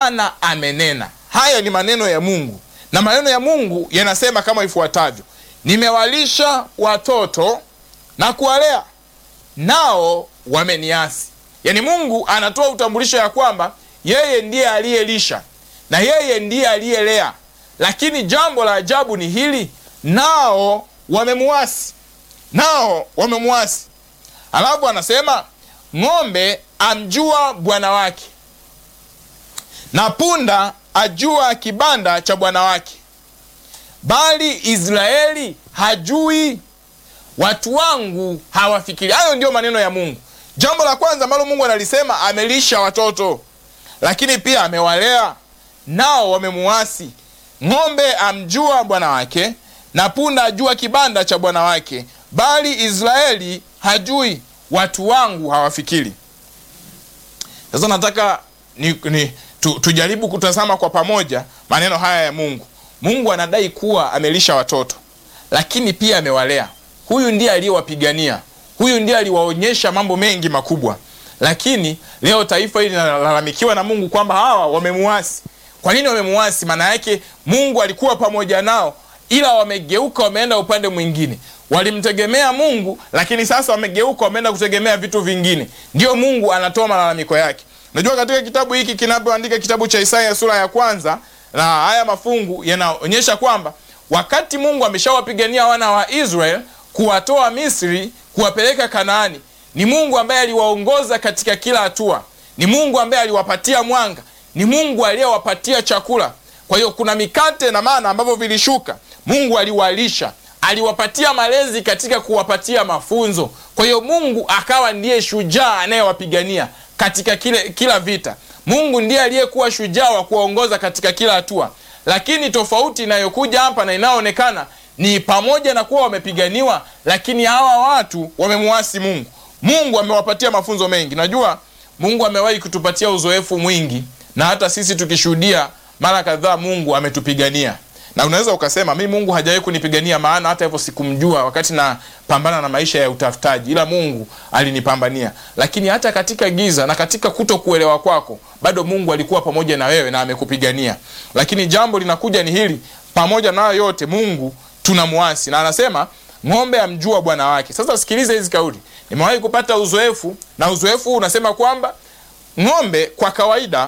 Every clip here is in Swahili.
Bwana amenena. Haya ni maneno ya Mungu, na maneno ya Mungu yanasema kama ifuatavyo: nimewalisha watoto na kuwalea, nao wameniasi. Yaani Mungu anatoa utambulisho ya kwamba yeye ndiye aliyelisha na yeye ndiye aliyelea, lakini jambo la ajabu ni hili, nao wamemuasi, nao wamemuasi. Alafu anasema ng'ombe amjua bwana wake na punda ajua kibanda cha bwana wake, bali Israeli hajui, watu wangu hawafikiri. Hayo ndiyo maneno ya Mungu. Jambo la kwanza ambalo Mungu analisema, amelisha watoto, lakini pia amewalea, nao wamemuasi. Ng'ombe amjua bwana wake na punda ajua kibanda cha bwana wake, bali Israeli hajui, watu wangu hawafikiri. Sasa nataka ni, ni, tu, tujaribu kutazama kwa pamoja maneno haya ya Mungu. Mungu anadai kuwa amelisha watoto, lakini pia amewalea. Huyu ndiye aliyewapigania, huyu ndiye aliwaonyesha mambo mengi makubwa, lakini leo taifa hili linalalamikiwa na Mungu kwamba hawa wamemuasi. Kwa nini wamemuasi? Maana yake Mungu alikuwa pamoja nao, ila wamegeuka, wameenda upande mwingine. Walimtegemea Mungu, lakini sasa wamegeuka, wameenda kutegemea vitu vingine. Ndiyo Mungu anatoa malalamiko yake. Najua katika kitabu hiki kinapoandika kitabu cha Isaya sura ya kwanza, na haya mafungu yanaonyesha kwamba wakati Mungu ameshawapigania wana wa Israel kuwatoa Misri kuwapeleka Kanaani, ni Mungu ambaye aliwaongoza katika kila hatua, ni Mungu ambaye aliwapatia mwanga, ni Mungu aliyewapatia chakula. Kwa hiyo kuna mikate na mana ambavyo vilishuka, Mungu aliwalisha, aliwapatia malezi katika kuwapatia mafunzo. Kwa hiyo Mungu akawa ndiye shujaa anayewapigania katika kile, kila vita. Mungu ndiye aliyekuwa shujaa wa kuwaongoza katika kila hatua, lakini tofauti inayokuja hapa na inayoonekana ni pamoja na kuwa wamepiganiwa, lakini hawa watu wamemuasi Mungu. Mungu amewapatia mafunzo mengi. Najua Mungu amewahi kutupatia uzoefu mwingi, na hata sisi tukishuhudia mara kadhaa Mungu ametupigania na unaweza ukasema mi Mungu hajawahi kunipigania, maana hata hivyo sikumjua wakati napambana na maisha ya utafutaji, ila Mungu alinipambania. Lakini hata katika giza na katika kuto kuelewa kwako, bado Mungu alikuwa pamoja na wewe na amekupigania. Lakini jambo linakuja ni hili, pamoja na yote Mungu tunamwasi, na anasema ng'ombe amjua bwana wake. Sasa sikiliza hizi kauli, nimewahi kupata uzoefu, na uzoefu huu unasema kwamba ng'ombe kwa kawaida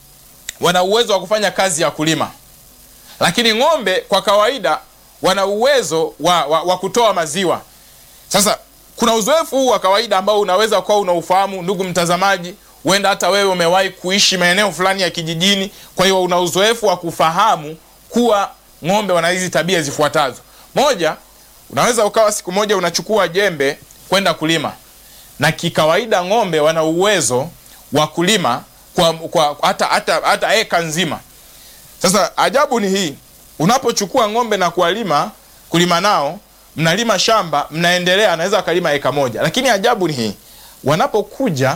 wana uwezo wa kufanya kazi ya kulima lakini ng'ombe kwa kawaida wana uwezo wa, wa, wa kutoa maziwa. Sasa kuna uzoefu huu wa kawaida ambao unaweza kuwa unaufahamu, ndugu mtazamaji, huenda hata wewe umewahi kuishi maeneo fulani ya kijijini, kwa hiyo una uzoefu wa kufahamu kuwa ng'ombe wana hizi tabia zifuatazo. Moja, unaweza ukawa siku moja unachukua jembe kwenda kulima, na kikawaida ng'ombe wana uwezo wa kulima kwa, kwa hata, hata, hata eka nzima. Sasa ajabu ni hii, unapochukua ng'ombe na kuwalima kulima nao, mnalima shamba, mnaendelea, anaweza akalima eka moja, lakini ajabu ni hii, wanapokuja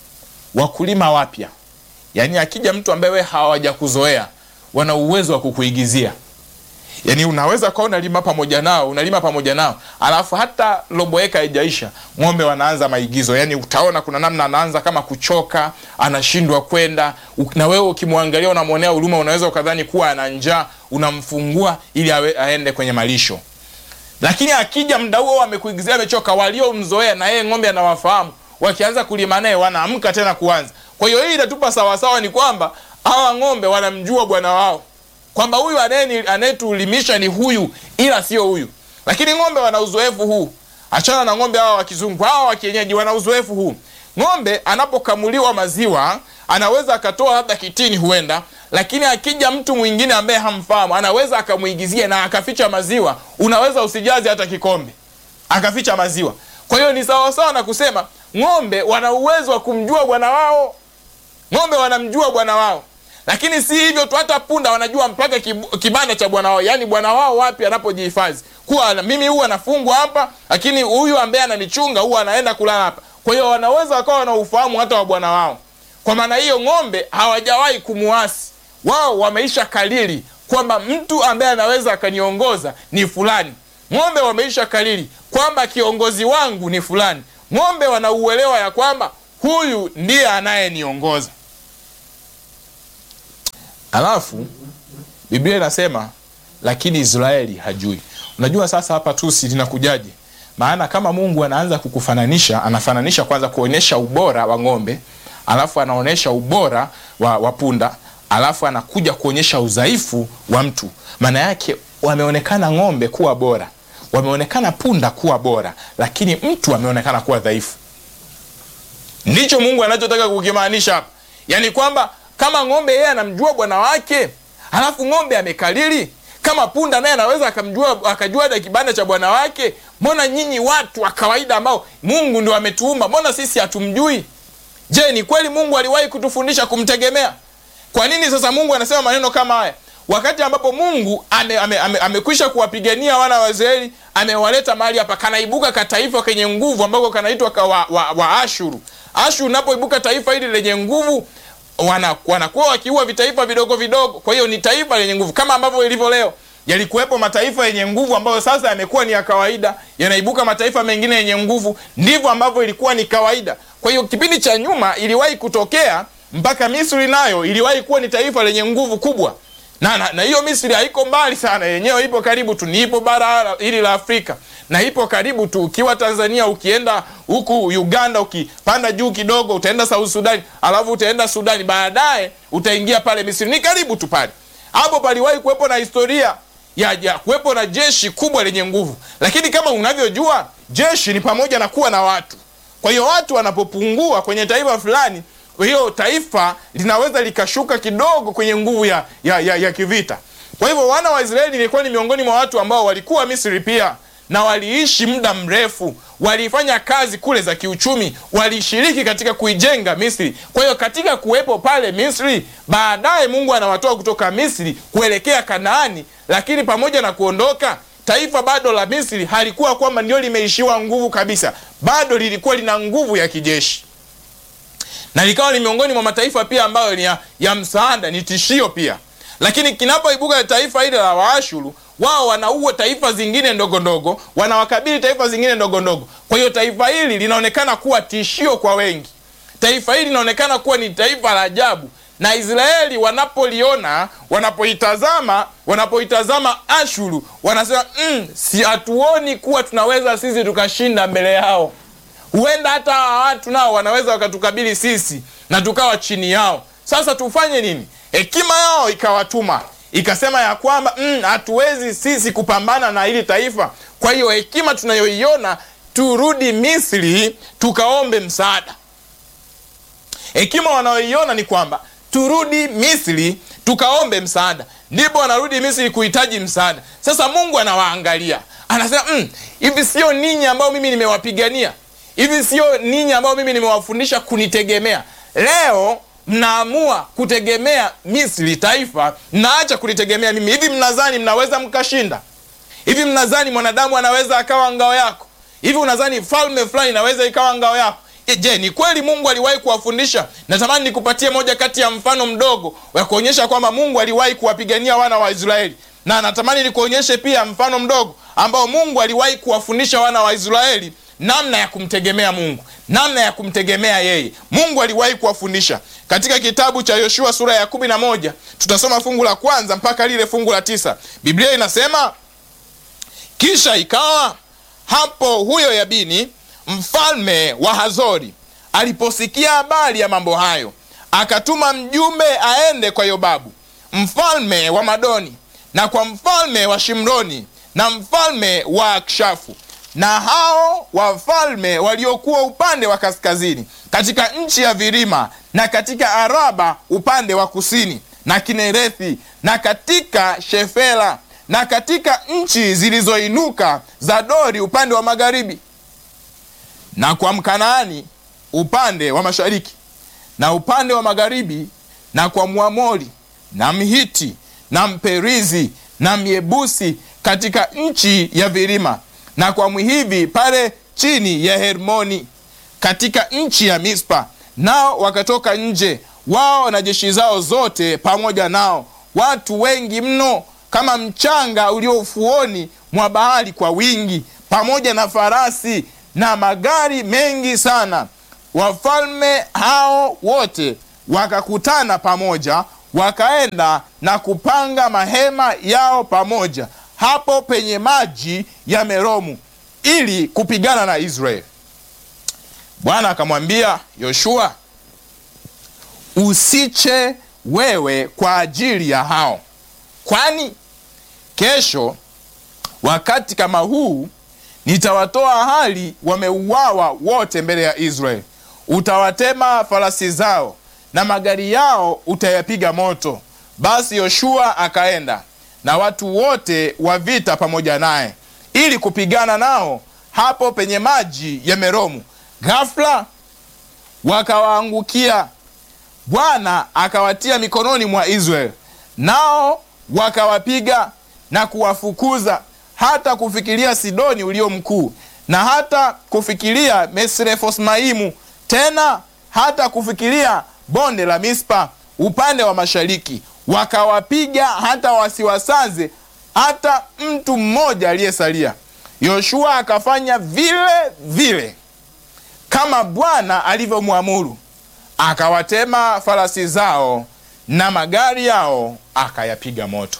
wakulima wapya, yani akija mtu ambaye wewe hawajakuzoea, wana uwezo wa kukuigizia. Yani unaweza kuwa unalima pamoja nao, unalima pamoja nao, alafu hata robo eka haijaisha, ng'ombe wanaanza maigizo. Yani utaona kuna namna anaanza kama kuchoka, anashindwa kwenda, na wewe ukimwangalia unamwonea huruma, unaweza ukadhani kuwa ana njaa, unamfungua ili awe, aende kwenye malisho. Lakini akija muda huo amekuigizia, amechoka, waliomzoea na yeye ng'ombe anawafahamu, wakianza kulima naye wanaamka tena kuanza. Kwa hiyo hii inatupa sawasawa, ni kwamba hawa ng'ombe wanamjua bwana wao kwamba huyu anayetulimisha ni huyu, ila sio huyu. Lakini ng'ombe wana uzoefu huu, achana na ng'ombe hawa wa kizungu, hawa wa kienyeji wana uzoefu huu. Ng'ombe anapokamuliwa maziwa anaweza akatoa labda kitini, huenda lakini akija mtu mwingine ambaye hamfahamu, anaweza akamuigizia na akaficha maziwa, unaweza usijaze hata kikombe, akaficha maziwa. Kwa hiyo ni sawasawa na kusema ng'ombe wana uwezo wa kumjua bwana wao, ng'ombe wanamjua bwana wao lakini si hivyo tu, hata punda wanajua mpaka kibanda cha bwana wao, yaani bwana wao wapi anapojihifadhi, kuwa mimi huwa anafungwa hapa, lakini huyu ambaye ananichunga huwa anaenda kulala hapa. Kwa hiyo wanaweza wakawa wana ufahamu hata wa bwana wao. Kwa maana hiyo, ng'ombe hawajawahi kumuasi, wao wameisha kalili kwamba mtu ambaye anaweza akaniongoza ni fulani. Ng'ombe wameisha kalili kwamba kiongozi wangu ni fulani. Ng'ombe wanauelewa ya kwamba huyu ndiye anayeniongoza. alafu biblia inasema lakini israeli hajui unajua sasa hapa tusi linakujaje maana kama mungu anaanza kukufananisha anafananisha kwanza kuonyesha ubora wa ng'ombe alafu anaonyesha ubora wa, wa punda alafu anakuja kuonyesha udhaifu wa mtu maana yake wameonekana ng'ombe kuwa bora wameonekana punda kuwa bora lakini mtu ameonekana kuwa dhaifu ndicho mungu anachotaka kukimaanisha hapa yaani kwamba kama ng'ombe yeye anamjua bwana wake halafu ng'ombe amekalili kama punda naye anaweza akamjua akajua hata kibanda cha bwana wake mbona nyinyi watu wa kawaida ambao mungu ndio ametuumba mbona sisi hatumjui je ni kweli mungu aliwahi kutufundisha kumtegemea kwa nini sasa mungu anasema maneno kama haya wakati ambapo mungu amekwisha ame, ame, amekwisha kuwapigania wana wa israeli amewaleta mahali hapa kanaibuka kataifa kenye nguvu ambako kanaitwa ka wa, wa, wa ashuru ashuru unapoibuka taifa hili lenye nguvu wana- wanakuwa wakiua vitaifa vidogo vidogo kwa hiyo ni taifa lenye nguvu kama ambavyo ilivyo leo yalikuwepo mataifa yenye nguvu ambayo sasa yamekuwa ni ya kawaida yanaibuka mataifa mengine yenye nguvu ndivyo ambavyo ilikuwa ni kawaida kwa hiyo kipindi cha nyuma iliwahi kutokea mpaka misri nayo iliwahi kuwa ni taifa lenye nguvu kubwa na na, na hiyo misri haiko mbali sana yenyewe ipo karibu tu ni ipo bara hili la afrika na ipo karibu tu ukiwa tanzania ukienda huku uganda ukipanda juu kidogo utaenda south sudani alafu utaenda sudani baadaye utaingia pale misri ni karibu tu pale hapo paliwahi kuwepo na historia ya, ya kuwepo na jeshi kubwa lenye nguvu lakini kama unavyojua jeshi ni pamoja na kuwa na watu kwa hiyo watu wanapopungua kwenye taifa fulani kwa hiyo taifa linaweza likashuka kidogo kwenye nguvu ya, ya, ya, ya kivita kwa hivyo wana wa israeli ilikuwa ni miongoni mwa watu ambao walikuwa misri pia na waliishi muda mrefu walifanya kazi kule za kiuchumi walishiriki katika kuijenga misri kwa hiyo katika kuwepo pale misri baadaye mungu anawatoa kutoka misri kuelekea kanaani lakini pamoja na kuondoka taifa bado la misri halikuwa kwamba ndio limeishiwa nguvu kabisa bado lilikuwa lina nguvu ya kijeshi na likawa ni miongoni mwa mataifa pia ambayo ni ya, ya msaada ni tishio pia lakini kinapoibuka taifa hili la waashuru wao wanaua taifa zingine ndogo ndogo wanawakabili taifa zingine ndogo ndogo kwa hiyo taifa hili linaonekana kuwa tishio kwa wengi taifa hili linaonekana kuwa ni taifa la ajabu na israeli wanapoliona wanapoitazama wanapoitazama ashuru wanasema mm, si hatuoni kuwa tunaweza sisi tukashinda mbele yao huenda hata hawa watu nao wanaweza wakatukabili sisi na tukawa chini yao sasa tufanye nini hekima yao ikawatuma ikasema ya kwamba hatuwezi mm, sisi kupambana na hili taifa kwa hiyo hekima tunayoiona turudi misri tukaombe msaada hekima wanayoiona ni kwamba turudi misri tukaombe msaada ndipo wanarudi misri kuhitaji msaada sasa mungu anawaangalia anasema hivi mm, sio ninyi ambao mimi nimewapigania hivi sio ninyi ambao mimi nimewafundisha kunitegemea leo mnaamua kutegemea misri taifa mnaacha kulitegemea mimi hivi mnadhani mnaweza mkashinda hivi mnadhani mwanadamu anaweza akawa ngao yako hivi unadhani falme fulani inaweza ikawa ngao yako E, je ni kweli mungu aliwahi kuwafundisha natamani nikupatie moja kati ya mfano mdogo wa kuonyesha kwamba mungu aliwahi kuwapigania wana wa israeli na natamani nikuonyeshe pia mfano mdogo ambao mungu aliwahi kuwafundisha wana wa israeli namna ya kumtegemea mungu namna ya kumtegemea yeye mungu aliwahi kuwafundisha katika kitabu cha yoshua sura ya kumi na moja tutasoma fungu la kwanza mpaka lile fungu la tisa biblia inasema kisha ikawa hapo huyo yabini mfalme wa hazori aliposikia habari ya mambo hayo akatuma mjumbe aende kwa yobabu mfalme wa madoni na kwa mfalme wa shimroni na mfalme wa akshafu na hao wafalme waliokuwa upande wa kaskazini katika nchi ya vilima na katika araba upande wa kusini na kinerethi na katika shefela na katika nchi zilizoinuka za dori upande wa magharibi na kwa mkanaani upande wa mashariki na upande wa magharibi na kwa mwamori na mhiti na mperizi na myebusi katika nchi ya vilima na kwa mwihivi pale chini ya hermoni katika nchi ya mispa nao wakatoka nje wao na jeshi zao zote pamoja nao watu wengi mno kama mchanga ulio ufuoni mwa bahari kwa wingi pamoja na farasi na magari mengi sana wafalme hao wote wakakutana pamoja wakaenda na kupanga mahema yao pamoja hapo penye maji ya Meromu ili kupigana na Israeli. Bwana akamwambia Yoshua, usiche wewe kwa ajili ya hao, kwani kesho wakati kama huu nitawatoa hali wameuawa wote mbele ya Israeli. Utawatema farasi zao na magari yao utayapiga moto. Basi Yoshua akaenda na watu wote wa vita pamoja naye ili kupigana nao hapo penye maji ya Meromu. Ghafla wakawaangukia, Bwana akawatia mikononi mwa Israeli, nao wakawapiga na kuwafukuza hata kufikiria Sidoni ulio mkuu, na hata kufikiria Misrefosmaimu, tena hata kufikiria bonde la Mispa upande wa mashariki. Wakawapiga hata wasiwasaze hata mtu mmoja aliyesalia. Yoshua akafanya vile vile kama Bwana alivyomwamuru, akawatema farasi zao na magari yao akayapiga moto.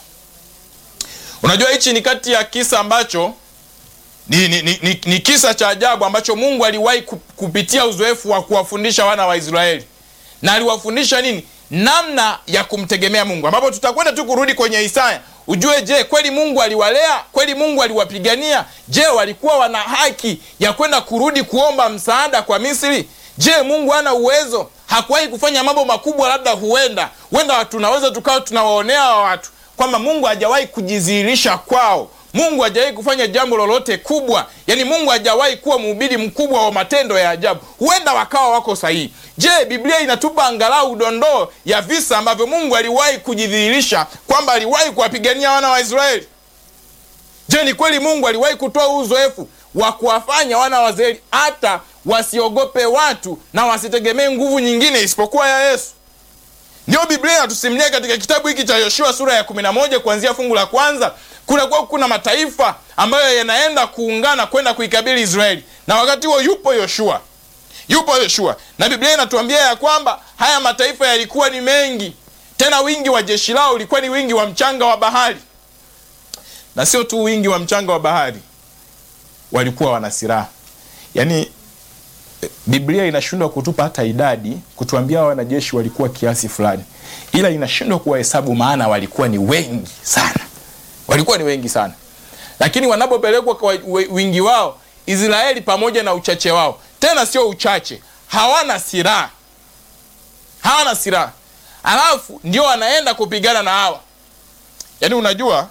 Unajua, hichi ni kati ya kisa ambacho ni, ni, ni, ni, ni kisa cha ajabu ambacho Mungu aliwahi kupitia uzoefu wa kuwafundisha wana wa Israeli, na aliwafundisha nini? Namna ya kumtegemea Mungu, ambapo tutakwenda tu kurudi kwenye Isaya ujue, je, kweli Mungu aliwalea? Kweli Mungu aliwapigania? Je, walikuwa wana haki ya kwenda kurudi kuomba msaada kwa Misri? Je, Mungu hana uwezo? Hakuwahi kufanya mambo makubwa? Labda huenda huenda tunaweza tukawa tunawaonea wa watu kwamba Mungu hajawahi kujidhihirisha kwao. Mungu hajawahi kufanya jambo lolote kubwa, yaani Mungu hajawahi kuwa mhubiri mkubwa wa matendo ya ajabu. Huenda wakawa wako sahihi. Je, Biblia inatupa angalau dondoo ya visa ambavyo Mungu aliwahi kujidhihirisha kwamba aliwahi kuwapigania wana wa Israeli? Je, ni kweli Mungu aliwahi kutoa uzoefu wa kuwafanya wana wa Israeli hata wasiogope watu na wasitegemee nguvu nyingine isipokuwa ya Yesu? Ndio Biblia inatusimulia katika kitabu hiki cha Yoshua sura ya 11 kuanzia fungu la kwanza. Kunakuwa kuna mataifa ambayo yanaenda kuungana kwenda kuikabili Israeli, na wakati huo yupo Yoshua, yupo Yoshua, na Biblia inatuambia ya kwamba haya mataifa yalikuwa ni mengi, tena wingi wa jeshi lao ulikuwa ni wingi wa mchanga wa bahari, na sio tu wingi wa mchanga wa bahari, walikuwa wana silaha. Yaani Biblia inashindwa kutupa hata idadi, kutuambia wanajeshi walikuwa kiasi fulani, ila inashindwa kuwahesabu, maana walikuwa ni wengi sana, walikuwa ni wengi sana. Lakini wanapopelekwa kwa wingi wao, Israeli pamoja na uchache wao, tena sio uchache, hawana silaha, hawana silaha, alafu ndio wanaenda kupigana na hawa. Yaani unajua,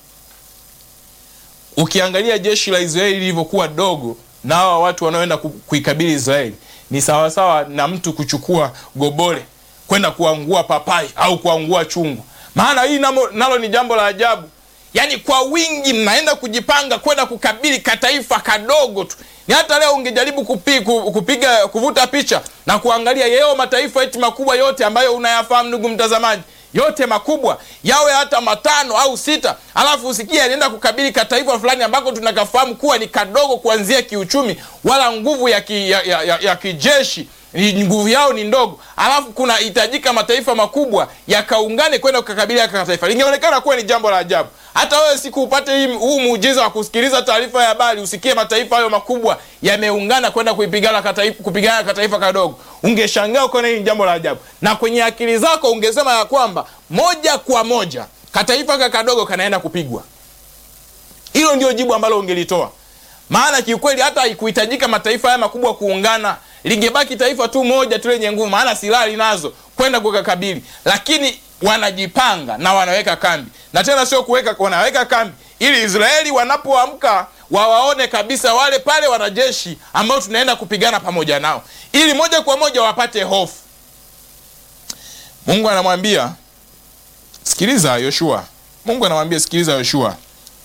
ukiangalia jeshi la Israeli lilivyokuwa dogo na hawa watu wanaoenda kuikabili Israeli ni sawasawa na mtu kuchukua gobole kwenda kuangua papai au kuangua chungu. Maana hii namo, nalo ni jambo la ajabu. Yaani kwa wingi mnaenda kujipanga kwenda kukabili kataifa kadogo tu. Ni hata leo ungejaribu kupi, kupiga kuvuta picha na kuangalia yeo mataifa eti makubwa yote ambayo unayafahamu ndugu mtazamaji yote makubwa yawe hata matano au sita, alafu usikie alienda kukabili kataifa fulani ambako tunakafahamu kuwa ni kadogo kuanzia kiuchumi, wala nguvu ya, ki, ya, ya, ya, ya kijeshi nguvu yao ni ndogo, alafu kunahitajika mataifa makubwa yakaungane kwenda kukabili ya taifa. Lingeonekana kuwa ni jambo la ajabu. Hata wewe siku upate huu muujiza wa kusikiliza taarifa ya habari, usikie mataifa hayo makubwa yameungana kwenda kuipigana kataifa, kupigana kataifa kadogo, ungeshangaa ukaona hili ni jambo la ajabu, na kwenye akili zako ungesema ya kwamba moja kwa moja kataifa ka kadogo kanaenda kupigwa. Hilo ndio jibu ambalo ungelitoa, maana kiukweli hata haikuhitajika mataifa haya makubwa kuungana lingebaki taifa tu moja tu lenye nguvu, maana silaha linazo kwenda kukakabili, lakini wanajipanga na wanaweka kambi, na tena sio kuweka, wanaweka kambi ili Israeli wanapoamka wawaone kabisa wale pale wanajeshi ambao tunaenda kupigana pamoja nao, ili moja kwa moja wapate hofu. Mungu anamwambia sikiliza Yoshua, Mungu anamwambia sikiliza Yoshua,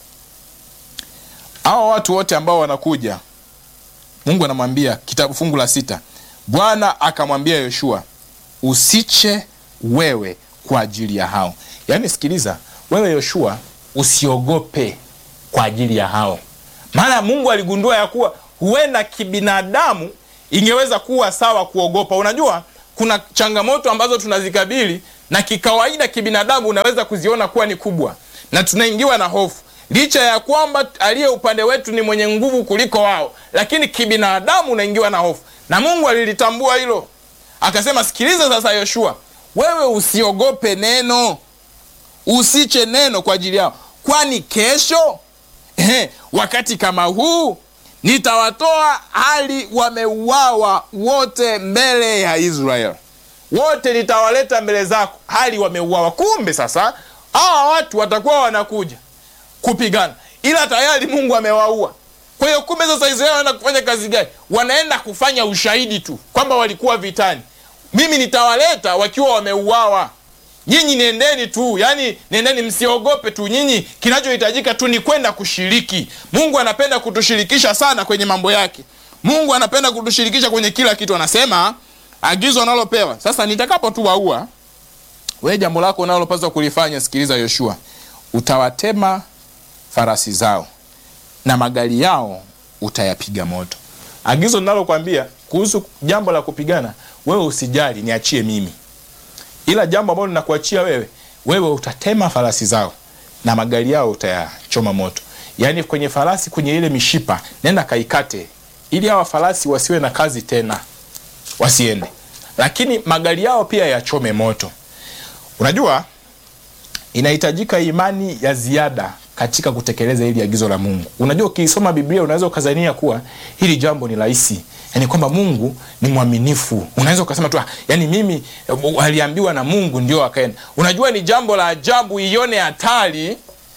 hao watu wote ambao wanakuja Mungu anamwambia kitabu fungu la sita, Bwana akamwambia Yoshua, usiche wewe kwa ajili ya hao. Yaani sikiliza wewe Yoshua, usiogope kwa ajili ya hao, maana Mungu aligundua ya kuwa huenda kibinadamu ingeweza kuwa sawa kuogopa. Unajua kuna changamoto ambazo tunazikabili na kikawaida kibinadamu unaweza kuziona kuwa ni kubwa, na tunaingiwa na hofu, licha ya kwamba aliye upande wetu ni mwenye nguvu kuliko wao, lakini kibinadamu unaingiwa na hofu, na Mungu alilitambua hilo, akasema, sikiliza sasa Yoshua, wewe usiogope neno, usiche neno kwa ajili yao, kwani kesho eh, wakati kama huu nitawatoa hali wameuawa wote mbele ya Israeli, wote nitawaleta mbele zako hali wameuawa. Kumbe sasa hawa watu watakuwa wanakuja kupigana, ila tayari Mungu amewaua. Kwa hiyo kumbe sasa Israeli wanaenda kufanya kazi gani? Wanaenda kufanya ushahidi tu kwamba walikuwa vitani. Mimi nitawaleta wakiwa wameuawa. Nyinyi nendeni tu, yani nendeni, msiogope tu. Nyinyi kinachohitajika tu ni kwenda kushiriki. Mungu anapenda kutushirikisha sana kwenye mambo yake. Mungu anapenda kutushirikisha kwenye kila kitu. Anasema agizo analopewa sasa, nitakapo tu waua wewe, jambo lako unalopaswa kulifanya, sikiliza Yoshua, utawatema farasi zao na magari yao utayapiga moto. Agizo ninalokwambia kuhusu jambo la kupigana, wewe usijali, niachie mimi ila jambo ambalo linakuachia wewe, wewe utatema farasi zao na magari yao utayachoma moto. Yaani kwenye farasi, kwenye ile mishipa, nenda kaikate, ili hawa farasi wasiwe na kazi tena, wasiende, lakini magari yao pia yachome moto. Unajua, inahitajika imani ya ziada katika kutekeleza hili agizo la Mungu. Unajua, ukiisoma Biblia unaweza ukazania kuwa hili jambo ni rahisi, yani kwamba Mungu ni mwaminifu. Unaweza ukasema tu yani mimi aliambiwa na Mungu ndio akaenda. Unajua, ni jambo la ajabu, ione hatari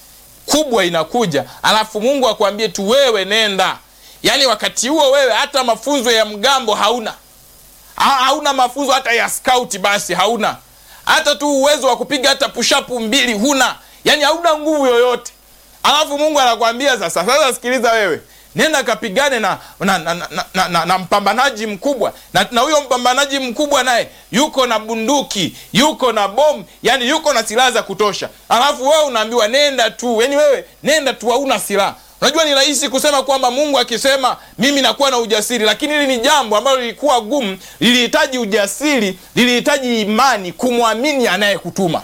kubwa inakuja, alafu Mungu akwambie tu wewe nenda. Yani wakati huo wewe hata mafunzo ya mgambo hauna, ha, hauna mafunzo hata ya scout, basi hauna hata tu uwezo wa kupiga hata pushapu mbili huna, yani hauna nguvu yoyote alafu Mungu anakwambia sasa, sasa sikiliza wewe, nenda kapigane na na, na, na, na, na, na mpambanaji mkubwa na, na huyo mpambanaji mkubwa naye yuko na bunduki, yuko na bomu, yani yuko na silaha za kutosha, alafu wewe unaambiwa nenda tu, yani wewe nenda tu, hauna silaha. Unajua ni rahisi kusema kwamba Mungu akisema mimi nakuwa na ujasiri, lakini hili ni jambo ambalo lilikuwa gumu, lilihitaji ujasiri, lilihitaji imani, kumwamini anayekutuma,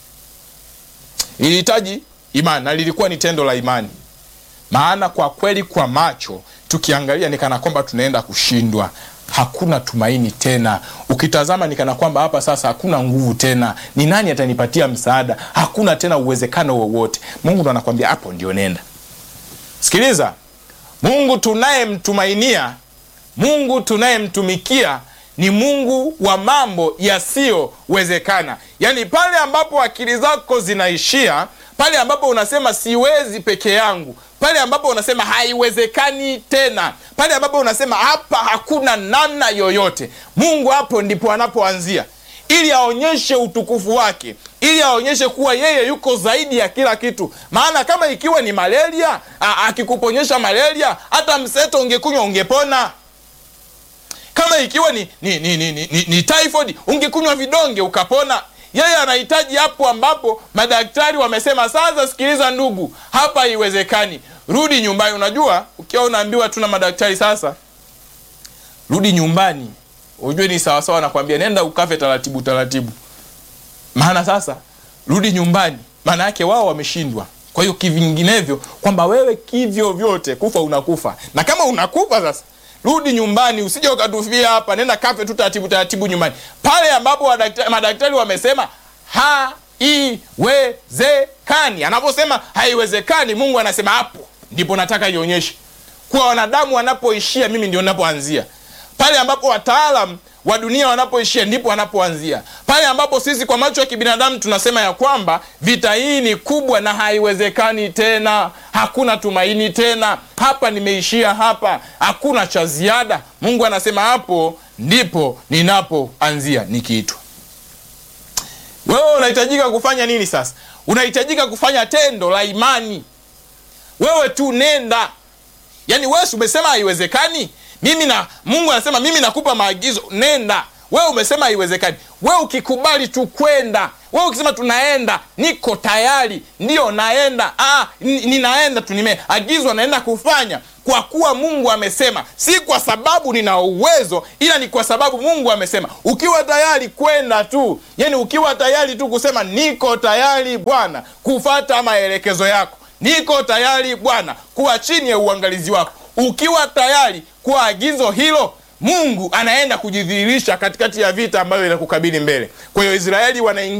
lilihitaji imani na lilikuwa ni tendo la imani. Maana kwa kweli, kwa macho tukiangalia, ni kana kwamba tunaenda kushindwa, hakuna tumaini tena. Ukitazama ni kana kwamba hapa sasa hakuna nguvu tena, ni nani atanipatia msaada? Hakuna tena uwezekano wowote. Mungu ndo anakwambia hapo ndio nenda. Sikiliza, Mungu tunayemtumainia, Mungu tunayemtumikia ni Mungu wa mambo yasiyowezekana. Yaani pale ambapo akili zako zinaishia pale ambapo unasema siwezi peke yangu, pale ambapo unasema haiwezekani tena, pale ambapo unasema hapa hakuna namna yoyote, Mungu hapo ndipo anapoanzia ili aonyeshe utukufu wake, ili aonyeshe kuwa yeye yuko zaidi ya kila kitu. Maana kama ikiwa ni malaria, akikuponyesha malaria, hata mseto ungekunywa ungepona. Kama ikiwa ni, ni, ni, ni, ni, ni typhoid ungekunywa vidonge ukapona. Yeye anahitaji hapo ambapo madaktari wamesema sasa, sikiliza ndugu, hapa haiwezekani, rudi nyumbani. Unajua, ukiwa unaambiwa tu na madaktari sasa rudi nyumbani, ujue ni sawasawa nakwambia nenda ukafe taratibu taratibu. Maana sasa rudi nyumbani, maana yake wao wameshindwa. Kwa hiyo kivinginevyo, kwamba wewe kivyo vyote kufa unakufa, na kama unakufa sasa rudi nyumbani, usije ukatufia hapa, nenda kafe tu taratibu taratibu nyumbani, pale ambapo madaktari wamesema haiwezekani. Anaposema haiwezekani, Mungu anasema hapo ndipo nataka ionyeshe kuwa wanadamu wanapoishia, mimi ndio napoanzia. Pale ambapo wataalam wa dunia wanapoishia, ndipo wanapoanzia. Pale ambapo sisi kwa macho ya kibinadamu tunasema ya kwamba vita hii ni kubwa na haiwezekani tena, hakuna tumaini tena, hapa nimeishia hapa, hakuna cha ziada. Mungu anasema hapo ndipo ninapoanzia nikiitwa. Wewe unahitajika kufanya nini sasa? Unahitajika kufanya tendo la imani. Wewe tu nenda, yaani wewe umesema haiwezekani mimi na Mungu anasema mimi nakupa maagizo, nenda. Wewe umesema haiwezekani, wewe ukikubali tu kwenda, wewe ukisema tunaenda, niko tayari, ndio naenda, ah, ninaenda tu, nimeagizwa, naenda kufanya. kwa kuwa Mungu amesema, si kwa sababu nina uwezo, ila ni kwa sababu Mungu amesema. Ukiwa tayari kwenda tu, yani ukiwa tayari tu kusema niko tayari Bwana kufata maelekezo yako, niko tayari Bwana kuwa chini ya uangalizi wako, ukiwa tayari kwa agizo hilo Mungu anaenda kujidhihirisha katikati ya vita ambayo inakukabili mbele. Kwa hiyo Israeli wanaingia